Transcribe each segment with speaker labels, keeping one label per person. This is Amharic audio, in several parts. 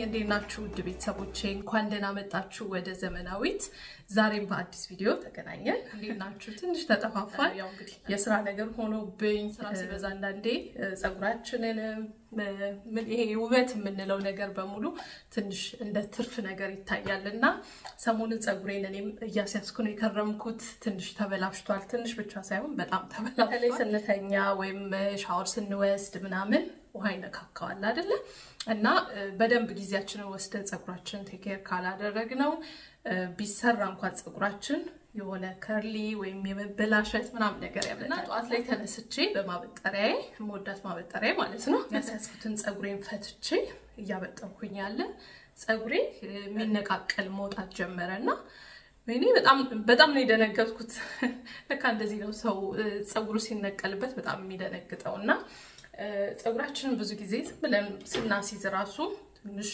Speaker 1: እንዴት ናችሁ ውድ ቤተሰቦቼ? እንኳን ደህና መጣችሁ ወደ ዘመናዊት። ዛሬም በአዲስ ቪዲዮ ተገናኘን። እንዴት ናችሁ? ትንሽ ተጠፋፋን። ያው እንግዲህ የስራ ነገር ሆኖብኝ ስራ ሲበዛ አንዳንዴ ፀጉራችንንም ይሄ ውበት የምንለው ነገር በሙሉ ትንሽ እንደ ትርፍ ነገር ይታያል እና ሰሞኑን ፀጉሬን እኔም እያስያዝኩ ነው የከረምኩት። ትንሽ ተበላሽቷል። ትንሽ ብቻ ሳይሆን በጣም ተበላሽቷል። ስንተኛ ወይም ሻወር ስንወስድ ምናምን ውሃ ይነካካዋል አይደለ? እና በደንብ ጊዜያችንን ወስደን ፀጉራችንን ቴኬር ካላደረግነው ቢሰራ እንኳን ፀጉራችን የሆነ ከርሊ ወይም የመበላሸት ምናምን ነገር ያለና ጠዋት ላይ ተነስቼ በማበጠሪያዬ የምወዳት ማበጠሪያ ማለት ነው ያስያዝኩትን ፀጉሬን ፈትቼ እያበጠርኩኝ ያለ ፀጉሬ የሚነቃቀል መውጣት ጀመረ እና እኔ በጣም በጣም ነው የደነገጥኩት። ለካ እንደዚህ ነው ሰው ፀጉሩ ሲነቀልበት በጣም የሚደነግጠው እና ፀጉራችንን ብዙ ጊዜ ዝም ብለን ስናሲዝ ራሱ ትንሽ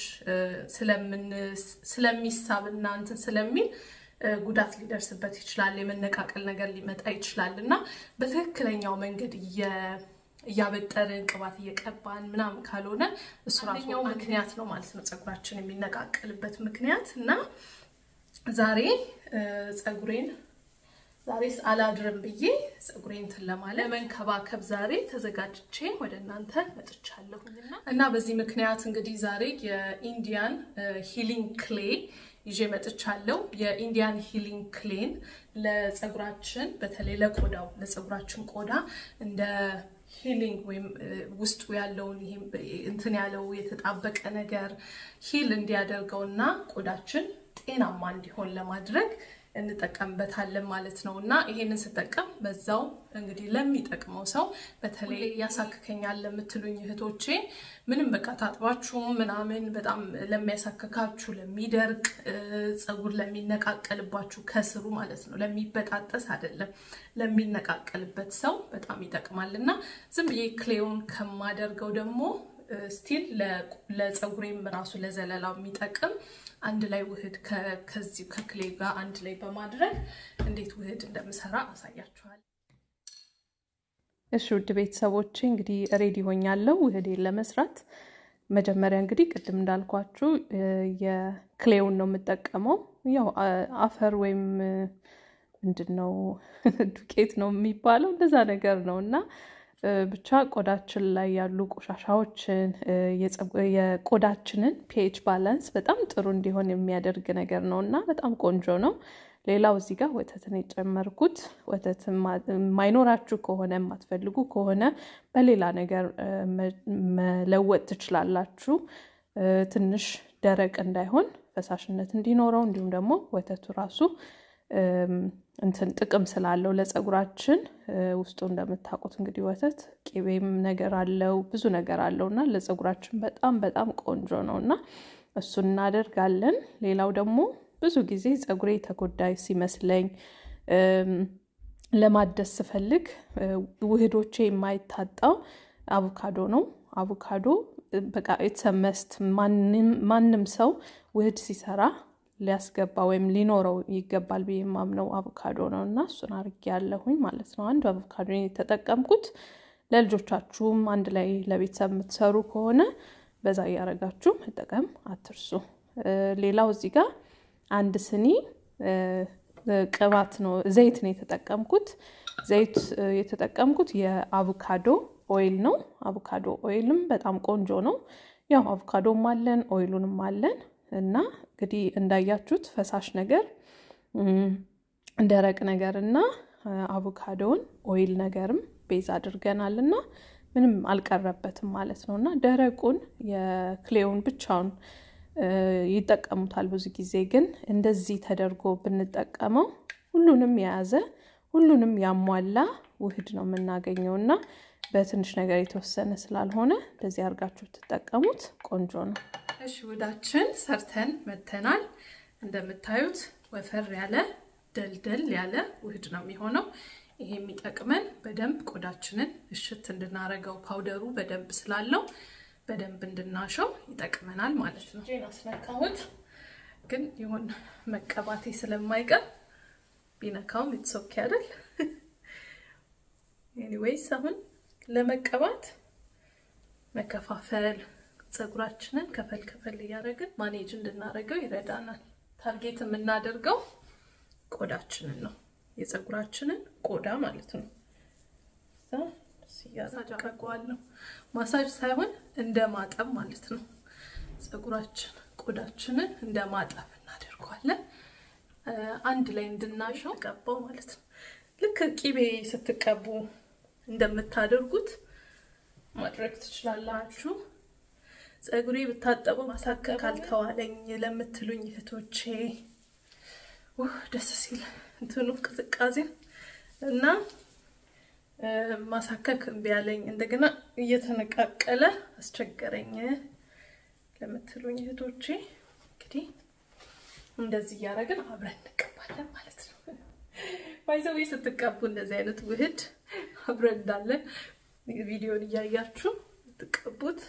Speaker 1: ስለሚሳብ እና እንትን ስለሚል ጉዳት ሊደርስበት ይችላል። የመነቃቀል ነገር ሊመጣ ይችላል እና በትክክለኛው መንገድ እያበጠርን ቅባት እየቀባን ምናምን ካልሆነ እሱ ራሱ ምክንያት ነው ማለት ነው ፀጉራችን የሚነቃቀልበት ምክንያት እና ዛሬ ፀጉሬን ዛሬስ አላድርም ብዬ ፀጉሬን እንትን ለማለት ለመንከባከብ ዛሬ ተዘጋጅቼ ወደ እናንተ መጥቻለሁኝና እና በዚህ ምክንያት እንግዲህ ዛሬ የኢንዲያን ሂሊንግ ክሌ ይዤ መጥቻለሁ። የኢንዲያን ሂሊንግ ክሌን ለፀጉራችን በተለይ ለቆዳው ለፀጉራችን ቆዳ እንደ ሂሊንግ ወይም ውስጡ ያለውን ይሄ እንትን ያለው የተጣበቀ ነገር ሂል እንዲያደርገውና ቆዳችን ጤናማ እንዲሆን ለማድረግ እንጠቀምበታለን ማለት ነው። እና ይሄንን ስጠቀም በዛው እንግዲህ ለሚጠቅመው ሰው በተለይ ያሳክከኛል ለምትሉኝ እህቶቼ ምንም በቃ ታጥባችሁ ምናምን በጣም ለሚያሳክካችሁ፣ ለሚደርቅ ፀጉር ለሚነቃቀልባችሁ ከስሩ ማለት ነው ለሚበጣጠስ አይደለም ለሚነቃቀልበት ሰው በጣም ይጠቅማል እና ዝም ብዬ ክሌውን ከማደርገው ደግሞ ስቲል ለፀጉሬም ራሱ ለዘለላው የሚጠቅም አንድ ላይ ውህድ ከዚህ ከክሌ ጋር አንድ ላይ በማድረግ እንዴት ውህድ እንደምሰራ አሳያችኋል።
Speaker 2: እሺ ውድ ቤተሰቦቼ እንግዲህ ሬዲ ሆኛለሁ ውህዴን ለመስራት። መጀመሪያ እንግዲህ ቅድም እንዳልኳችሁ የክሌውን ነው የምጠቀመው። ያው አፈር ወይም ምንድን ነው ዱቄት ነው የሚባለው እንደዛ ነገር ነው እና ብቻ ቆዳችን ላይ ያሉ ቆሻሻዎችን የቆዳችንን ፒኤች ባላንስ በጣም ጥሩ እንዲሆን የሚያደርግ ነገር ነው እና በጣም ቆንጆ ነው። ሌላው እዚህ ጋር ወተትን የጨመርኩት ወተት ማይኖራችሁ ከሆነ የማትፈልጉ ከሆነ በሌላ ነገር መለወጥ ትችላላችሁ። ትንሽ ደረቅ እንዳይሆን ፈሳሽነት እንዲኖረው እንዲሁም ደግሞ ወተቱ ራሱ እንትን ጥቅም ስላለው ለፀጉራችን ውስጡ እንደምታውቁት እንግዲህ ወተት ቂቤም ነገር አለው ብዙ ነገር አለው እና ለፀጉራችን በጣም በጣም ቆንጆ ነው እና እሱን እናደርጋለን። ሌላው ደግሞ ብዙ ጊዜ ፀጉሬ ተጎዳይ ሲመስለኝ ለማደስ ስፈልግ ውህዶቼ የማይታጣው አቮካዶ ነው። አቮካዶ በቃ የተሰመስት ማንም ሰው ውህድ ሲሰራ ሊያስገባ ወይም ሊኖረው ይገባል ብዬ የማምነው አቮካዶ ነው እና እሱን አርጌ ያለሁኝ ማለት ነው። አንዱ አቮካዶ የተጠቀምኩት ለልጆቻችሁም አንድ ላይ ለቤተሰብ የምትሰሩ ከሆነ በዛ እያረጋችሁ መጠቀም አትርሱ። ሌላው እዚህ ጋር አንድ ስኒ ቅባት ነው ዘይት ነው የተጠቀምኩት። ዘይት የተጠቀምኩት የአቮካዶ ኦይል ነው። አቮካዶ ኦይልም በጣም ቆንጆ ነው። ያው አቮካዶም አለን ኦይሉንም አለን እና እንግዲህ እንዳያችሁት ፈሳሽ ነገር ደረቅ ነገር እና አቮካዶውን ኦይል ነገርም ቤዝ አድርገናል እና ምንም አልቀረበትም ማለት ነው እና ደረቁን የክሌውን ብቻውን ይጠቀሙታል ብዙ ጊዜ ግን እንደዚህ ተደርጎ ብንጠቀመው ሁሉንም የያዘ ሁሉንም ያሟላ ውህድ ነው የምናገኘው እና በትንሽ ነገር የተወሰነ ስላልሆነ እንደዚህ አድርጋችሁ ትጠቀሙት ቆንጆ ነው።
Speaker 1: እሺ ውህዳችን ሰርተን መተናል። እንደምታዩት ወፈር ያለ ደልደል ያለ ውህድ ነው የሚሆነው። ይሄ የሚጠቅመን በደንብ ቆዳችንን እሽት እንድናረገው ፓውደሩ በደንብ ስላለው በደንብ እንድናሸው ይጠቅመናል ማለት ነው። ጄን አስነካሁት፣ ግን ይሁን መቀባቴ ስለማይቀር ቢነካውም የተሶኪ አይደል። ኤኒዌይስ አሁን ለመቀባት መከፋፈል ፀጉራችንን ከፈል ከፈል እያደረግን ማኔጅ እንድናደርገው ይረዳናል። ታርጌት የምናደርገው ቆዳችንን ነው፣ የፀጉራችንን ቆዳ ማለት ነው። እያደረገዋለሁ ማሳጅ ሳይሆን እንደ ማጠብ ማለት ነው። ፀጉራችን ቆዳችንን እንደ ማጠብ እናደርገዋለን። አንድ ላይ እንድናሸው ቀባው ማለት ነው። ልክ ቂቤ ስትቀቡ እንደምታደርጉት ማድረግ ትችላላችሁ። ፀጉሬ ብታጠበው ማሳከክ ካልተዋለኝ ለምትሉኝ እህቶቼ ደስ ሲል እንትኑ ቅዝቃዜ እና ማሳከክ እምቢ ያለኝ እንደገና እየተነቃቀለ አስቸገረኝ ለምትሉኝ እህቶቼ እንግዲህ እንደዚህ እያደረግን አብረን እንቀባለን ማለት ነው። ባይዘዌ ስትቀቡ እንደዚህ አይነት ውህድ አብረን እንዳለን ቪዲዮን እያያችሁ ትቀቡት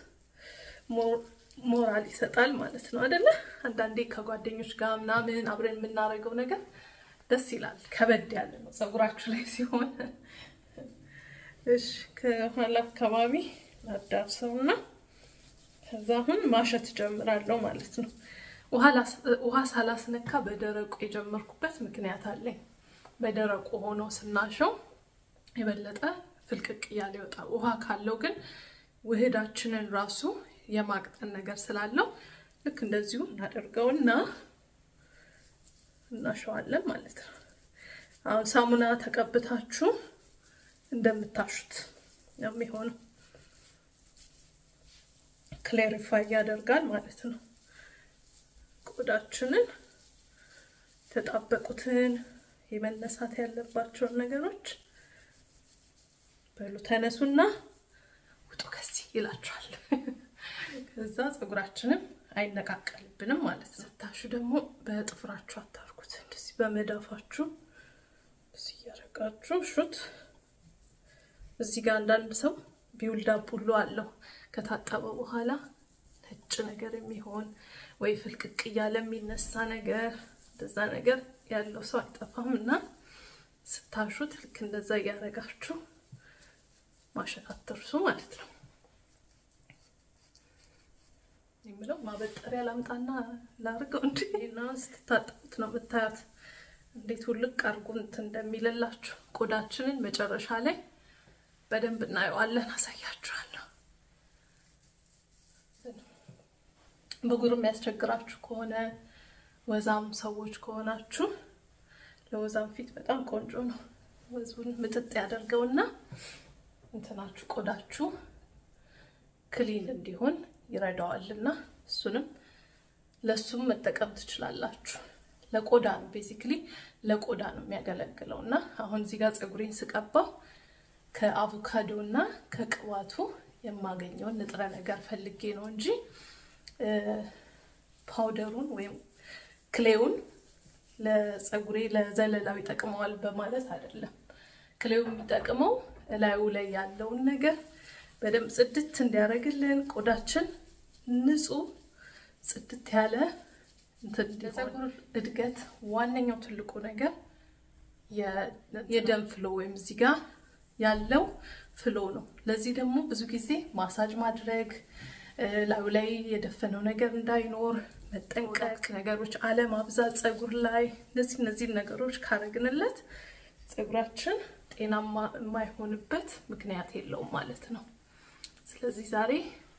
Speaker 1: ሞራል ይሰጣል ማለት ነው አይደለ? አንዳንዴ ከጓደኞች ጋር ምናምን አብረን የምናደርገው ነገር ደስ ይላል። ከበድ ያለ ነው ፀጉራችሁ ላይ ሲሆን። እሺ ከኋላ አካባቢ ላዳርሰውና ከዛ አሁን ማሸት ጀምራለሁ ማለት ነው። ውሃ ሳላስነካ በደረቁ የጀመርኩበት ምክንያት አለኝ። በደረቁ ሆኖ ስናሸው የበለጠ ፍልቅቅ እያለ ይወጣል። ውሃ ካለው ግን ውህዳችንን ራሱ የማቅጠን ነገር ስላለው ልክ እንደዚሁ እናደርገውና እናሸዋለን ማለት ነው። አሁን ሳሙና ተቀብታችሁ እንደምታሹት ነው የሚሆነው። ክሌሪፋይ ያደርጋል ማለት ነው። ቆዳችንን የተጣበቁትን የመነሳት ያለባቸውን ነገሮች በሉ ተነሱና ውጡ ከዚህ ይላችኋል። ከዛ ፀጉራችንም አይነቃቀልብንም ማለት ነው። ስታሹ ደግሞ በጥፍራችሁ አታርጉት። እንደዚህ በመዳፋችሁ እዚህ እያደረጋችሁ ሹት። እዚህ ጋር አንዳንድ ሰው ቢውልዳፕ ሁሉ አለው ከታጠበ በኋላ ነጭ ነገር የሚሆን ወይ ፍልቅቅ እያለ የሚነሳ ነገር እንደዛ ነገር ያለው ሰው አይጠፋም። እና ስታሹት ልክ እንደዛ እያደረጋችሁ ማሸት አትርሱ ማለት ነው። የምለው ማበጠሪያ ላምጣና ላርገው እንጂ እና ስትታጠቡት ነው የምታያት እንዴት ውልቅ አርጎ እንትን እንደሚልላችሁ። ቆዳችንን መጨረሻ ላይ በደንብ እናየዋለን፣ አሳያችኋለሁ። ብጉር የሚያስቸግራችሁ ከሆነ ወዛም ሰዎች ከሆናችሁ ለወዛም ፊት በጣም ቆንጆ ነው። ወዙን ምጥጥ ያደርገውና እንትናችሁ ቆዳችሁ ክሊን እንዲሆን ይረዳዋልና እሱንም ለሱም መጠቀም ትችላላችሁ። ለቆዳ ነው ቤዚክሊ ለቆዳ ነው የሚያገለግለው እና አሁን እዚህ ጋር ፀጉሬን ስቀባው ከአቮካዶ እና ከቅባቱ የማገኘውን ንጥረ ነገር ፈልጌ ነው እንጂ ፓውደሩን ወይም ክሌውን ለፀጉሬ ለዘለላው ይጠቅመዋል በማለት አይደለም። ክሌው የሚጠቅመው እላዩ ላይ ያለውን ነገር በደንብ ጽድት እንዲያደርግልን ቆዳችን ንጹህ ጽድት ያለ ለፀጉር እድገት ዋነኛው ትልቁ ነገር የደም ፍሎ ወይም እዚህ ጋር ያለው ፍሎ ነው። ለዚህ ደግሞ ብዙ ጊዜ ማሳጅ ማድረግ ላዩ ላይ የደፈነው ነገር እንዳይኖር መጠንቀቅ፣ ነገሮች አለማብዛት ፀጉር ላይ እነዚህ እነዚህን ነገሮች ካረግንለት ፀጉራችን ጤናማ የማይሆንበት ምክንያት የለውም ማለት ነው። ስለዚህ ዛሬ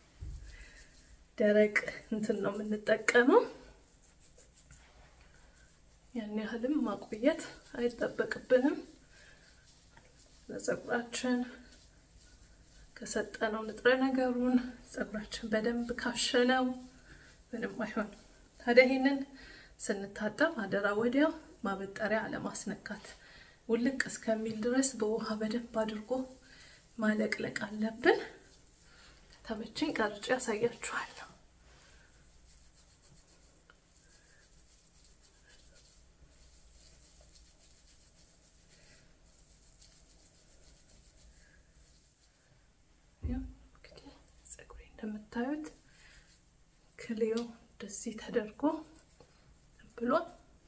Speaker 1: ደረቅ እንትን ነው የምንጠቀመው። ያን ያህልም ማቆየት አይጠበቅብንም። ለፀጉራችን ከሰጠነው ንጥረ ነገሩን ፀጉራችን በደንብ ካሸነው ምንም አይሆንም። ታዲያ ይሄንን ስንታጠብ አደራ ወዲያው ማበጠሪያ አለማስነካት፣ ውልቅ እስከሚል ድረስ በውሃ በደንብ አድርጎ ማለቅለቅ አለብን። ተመቸኝ ቀርጬ ያሳያችኋለሁ። ፀጉሬ እንደምታዩት ክሌው እንደዚህ ተደርጎ ብሏል።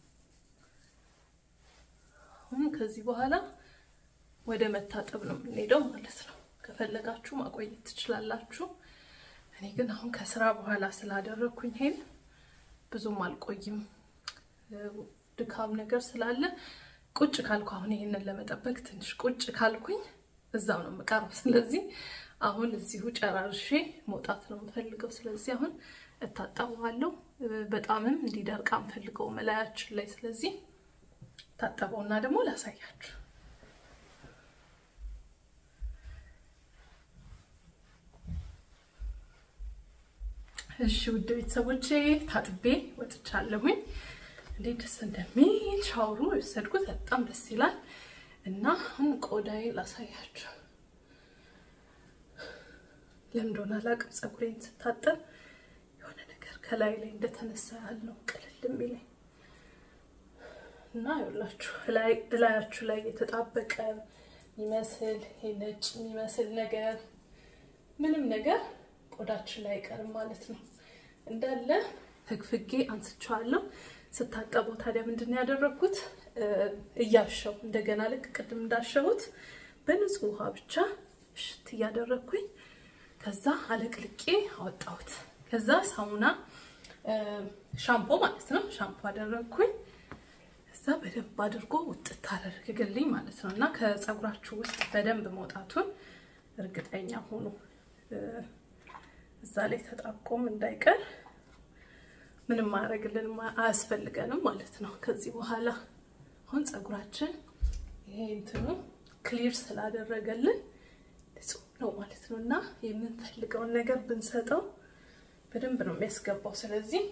Speaker 1: አሁን ከዚህ በኋላ ወደ መታጠብ ነው የምንሄደው ማለት ነው። ከፈለጋችሁ ማቆየት ትችላላችሁ። እኔ ግን አሁን ከስራ በኋላ ስላደረግኩኝ ይሄን ብዙም አልቆይም፣ ድካም ነገር ስላለ ቁጭ ካልኩ አሁን ይሄንን ለመጠበቅ ትንሽ ቁጭ ካልኩኝ እዛው ነው የምቀረው። ስለዚህ አሁን እዚሁ ጨራርሼ መውጣት ነው የምፈልገው። ስለዚህ አሁን እታጠበዋለሁ። በጣምም እንዲደርቅ አንፈልገው መላያችን ላይ። ስለዚህ ታጠበውና ደግሞ ላሳያችሁ። እሺ ውድ ቤተሰቦቼ ታጥቤ ወጥቻለሁኝ። እንዴት ደስ እንደሚል ሻወሩ የወሰድኩት በጣም ደስ ይላል። እና አሁን ቆዳዬ ላሳያችሁ። ለምን እንደሆነ አላውቅም፣ ፀጉሬን ስታጠብ የሆነ ነገር ከላይ ላይ እንደተነሳ ያለው ቅልል የሚለኝ እና ይኸውላችሁ እላያችሁ ላይ የተጣበቀ የሚመስል ነጭ የሚመስል ነገር ምንም ነገር ቆዳችን ላይ አይቀርም ማለት ነው። እንዳለ ፍግፍጌ አንስቼዋለሁ። ስታጠበው ታዲያ ምንድን ነው ያደረግኩት? እያሸው እንደገና ልክ ቅድም እንዳሸሁት በንጹህ ውሃ ብቻ እሽት እያደረግኩኝ ከዛ አለቅልቄ አወጣሁት። ከዛ ሳሙና ሻምፖ ማለት ነው ሻምፖ አደረግኩኝ። ከዛ በደንብ አድርጎ ውጥት አደረግልኝ ማለት ነው። እና ከፀጉራችሁ ውስጥ በደንብ መውጣቱን እርግጠኛ ሆኑ። እዛ ላይ ተጣብቆም እንዳይቀር ምንም ማድረግልን አያስፈልገንም ማለት ነው። ከዚህ በኋላ አሁን ፀጉራችን ይሄ እንትኑ ክሊር ስላደረገልን ንጹህ ነው ማለት ነው እና የምንፈልገውን ነገር ብንሰጠው በደንብ ነው የሚያስገባው። ስለዚህ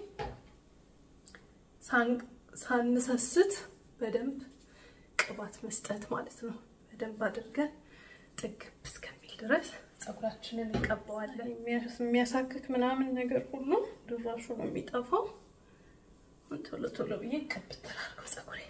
Speaker 1: ሳንሰስት በደንብ ቅባት መስጠት ማለት ነው። በደንብ አድርገን ጥግብ እስከሚል ድረስ ፀጉራችንን እንቀባዋለን። የሚያሳክክ ምናምን ነገር ሁሉ ድራሹ ነው የሚጠፋው። ቶሎ ቶሎ ብዬ ቅብት አድርገው ፀጉሬን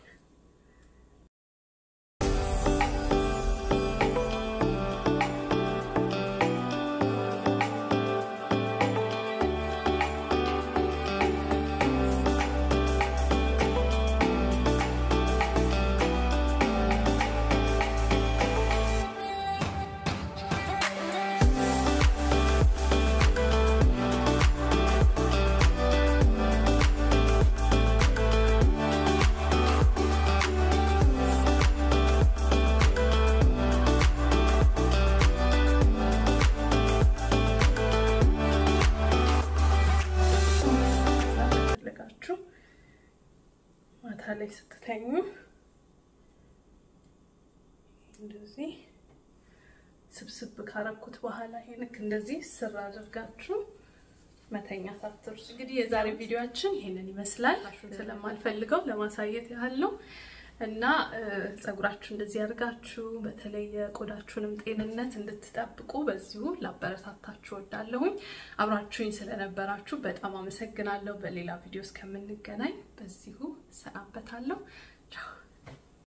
Speaker 1: ማታ ላይ ስትተኙ እንደዚህ ስብስብ ካረኩት በኋላ ይሄንክ እንደዚህ ስር አድርጋችሁ መተኛት አትርሱ። እንግዲህ የዛሬ ቪዲዮአችን ይሄንን ይመስላል። ስለማልፈልገው ለማሳየት ያህል ነው እና ፀጉራችሁ እንደዚህ አድርጋችሁ በተለይ የቆዳችሁንም ጤንነት እንድትጠብቁ በዚሁ ላበረታታችሁ ወዳለሁኝ። አብራችሁኝ ስለነበራችሁ በጣም አመሰግናለሁ። በሌላ ቪዲዮ እስከምንገናኝ በዚሁ ሰናበታለሁ። ቻው